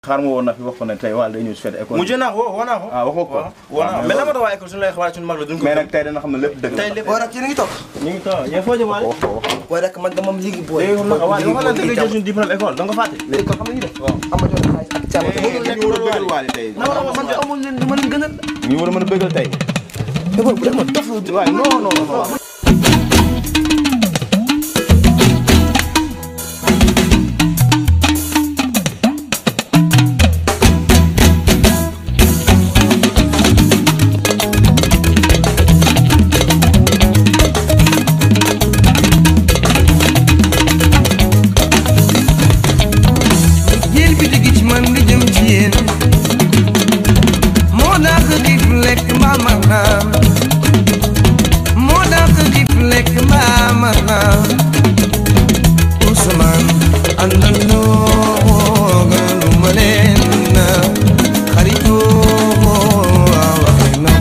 xaar ma woon na fi wax ko ne tey wàll day ñëw si fête école mujj naa ko woo naa ko. ah waxoo ko waaw woo naa ko mais lan moo tax waa école suñu lay xabaar suñu mag la duñ ko. mais nag tey dana xam ne lépp dëgg la tey lépp booy rek yéen a ngi toog. ñu ngi toog yéen foo jëmaale. wax ko wax ko booy rek man dama am liggéey booy. léegi xam nga waaye liggéey waxal la booy dëgg jël suñu diplôme école da nga ko fàtte. léegi kon xam nga ñu def. waaw. am na jox xaalis ak càmm. ñu war a bëggal waale tey non non man amul leen du ma leen gënal. ñu war a mën a bëggal tey mais booy bu dee ma dof waaye non non non jël bi digi ci man di jëm ci yéen moo dàq xiif lekk mbaa ma naan moo dàq xiif lekk mbaa ma naan Ousmane àndandoo gënu ma leen na xaritoo waxi na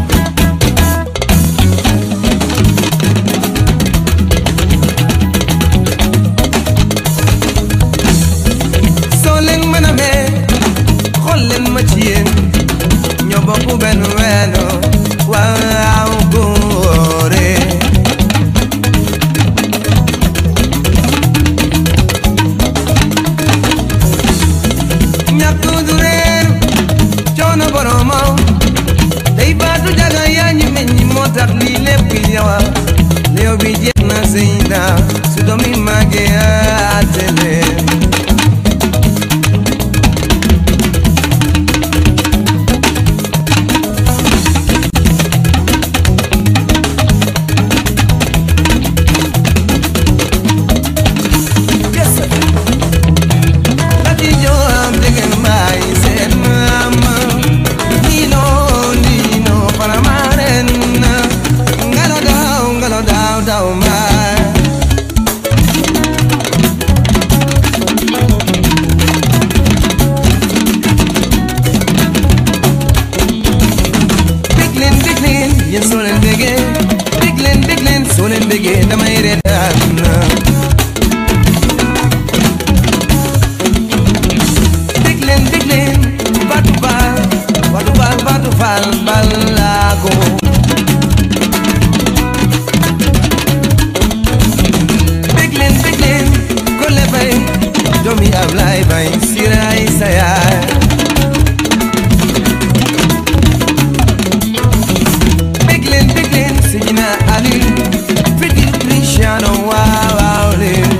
soo leen mën a mee xool leen ma ci yéen ñoo bokk benn weeno waaw góore ñàkk du réer coono boromam day baatu jaga yaa ñu meññ moo tax lii lépp ñëwa léew bi jeex na sëy na su doomi màggee àtte leen Yes, sir. Lati joam degen mai sen mama Nino nino para marena Ngalo dao ngalo dao dao mai Biglen biglen yen solen bege Biglen biglen solen bege damay redan dégg leen dégg leen Fatou Fall Fatou Fall Fatou Fall Balago dégg leen dégg leen Kole Bay doomi Ablaye Bay Siray sa yaay dégg leen dégg leen Sidina Aliou Fiti Cristiano waaw waaw leen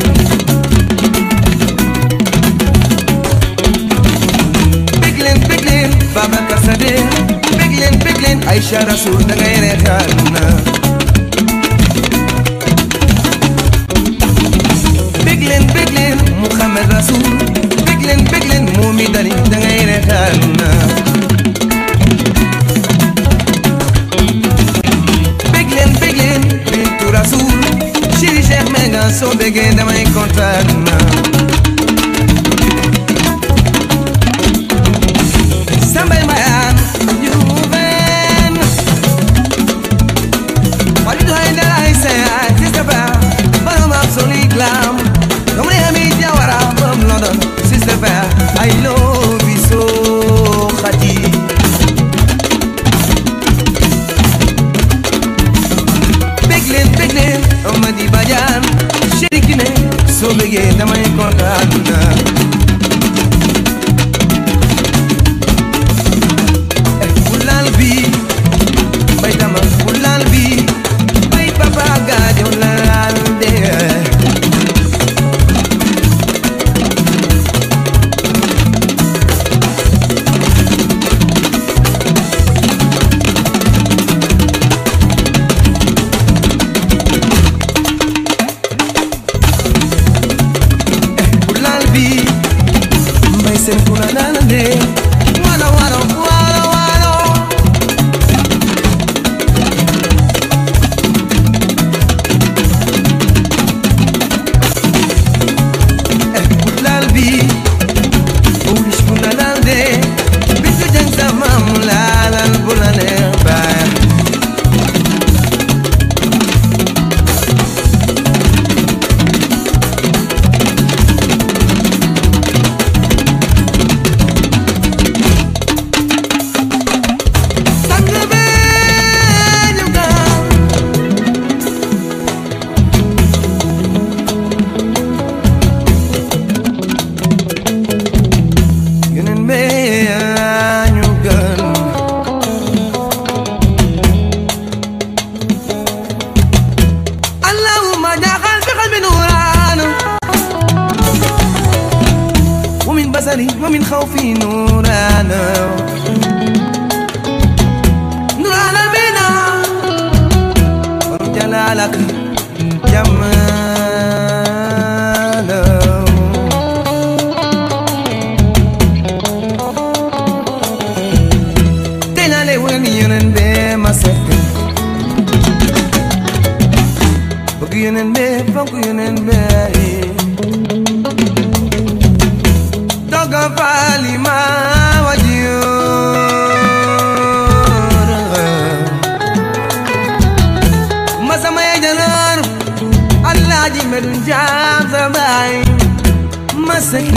bég leen bég leen Babacar Sadé bég leen bég leen Aïcha Rasoul da ngay reetaan na bég leen bég leen Mouhamed Rasoul bég leen bég leen Momi Dali da ngay reetaan na bég leen bég leen Bintou Rasoul Chéri Cheikh Menga soo bégee damay kontaan na Sambay Mbayaan Juven Wali doy na ay say ay Sister Ba Borom absolute glam Comme les amis Diawara Borom London Sister Ba I love you so Khadi Bég leen bég leen Amady Badiane Chéri Kiné Soo bégee damay kontaan na Fulal bi bay dama fulal bi bay papa gaajo laal de fulal bi bay seen fulal de walo walo walo walo Pulal bi Ulish pulalal de Bitu jang sa mamulalal bulale bay في نورانا نورانا بنا جلالك جمالا tenale wen yenen be ma sekk bëgg yenen be fonk yenen be doga faali ma wajiyoor ma sama ye jaloor Alaaji Medu Njaam sa baay ma sekk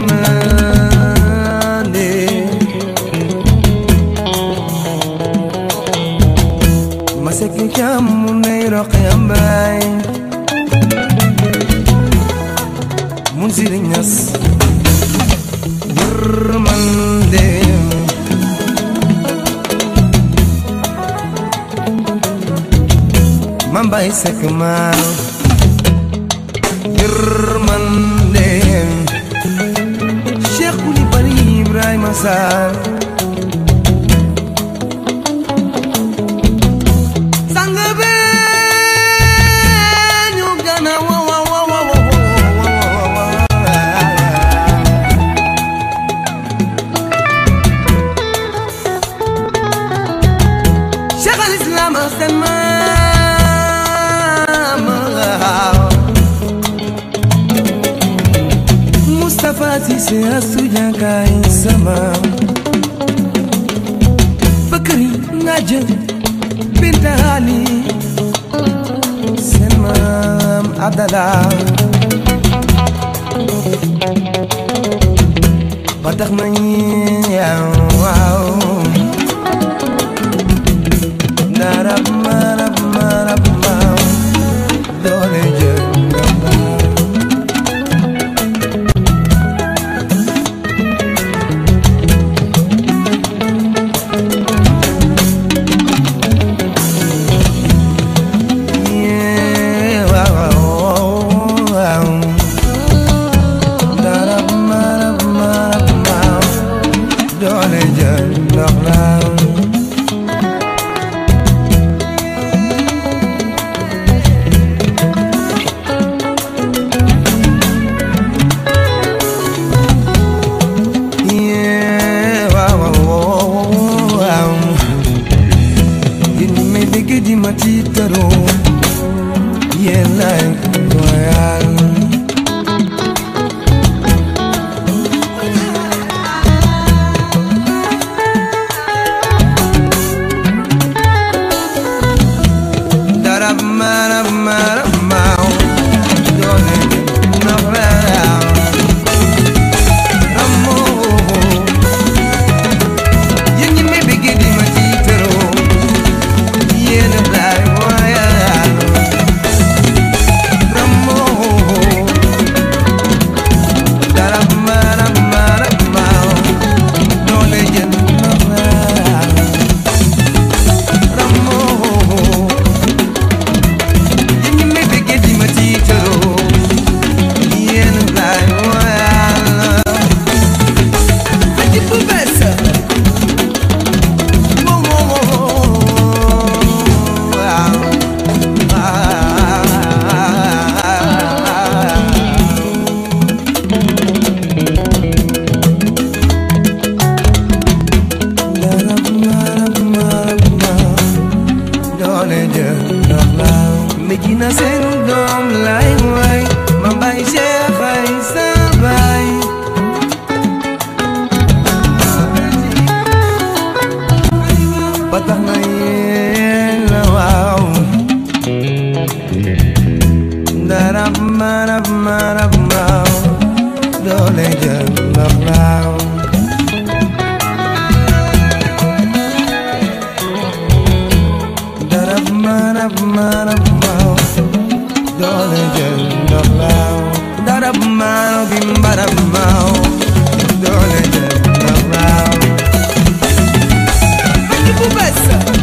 yërmande masaki kamu nairo kayambay mun sirinyas yurmande mambay sekmal yurmande Cheikh Koulibaly Ibrahima Sarr sang be ñu gana wa wa wa wa wa Cheikh al Islam seen maam Moustapha Cissé Astou Diankay sama Bakari Nadia Binta Ali seen maam Abdallah ba tax na ñi waaw narab marab marab maaw doole jël ngambaaw Yeah, wow, wow, wow. Darab, marab, marab, maaw. Doole jël ndox laaw. Yeah, wow, wow, wow, wow. Yéen ñi may dégg di ma tiitaroo yéen laay royal darab marab marab maaw doole ndox laaw ramoo yéen ñi may dégg di ma tiitaroo yéen laay royal ramoo darab marab marab maaw doole jën ndox laaw ramoo yéen ñi may bëggee di ma tiitaroo yéen laay royal aji bu bees wow wow wow darab marab marab maaw doole jël ndox laaw Medina seen doom lay way ma bay Cheikh ay sa bay ba tax na yéen la waaw darab marab marab maaw doole jël ndox laaw darab marab marab maaw doole jël ndox laaw darab maaw bi mbarab maaw doole jël ndox laaw. Aji bu bees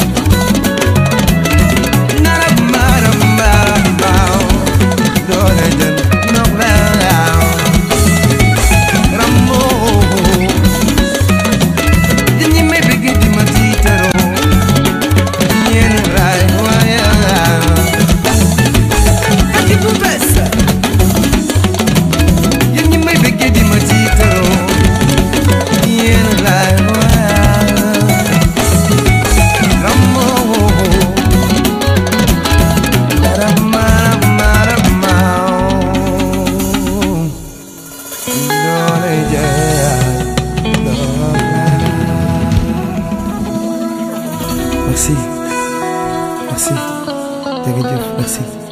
merci merci jërëjëf merci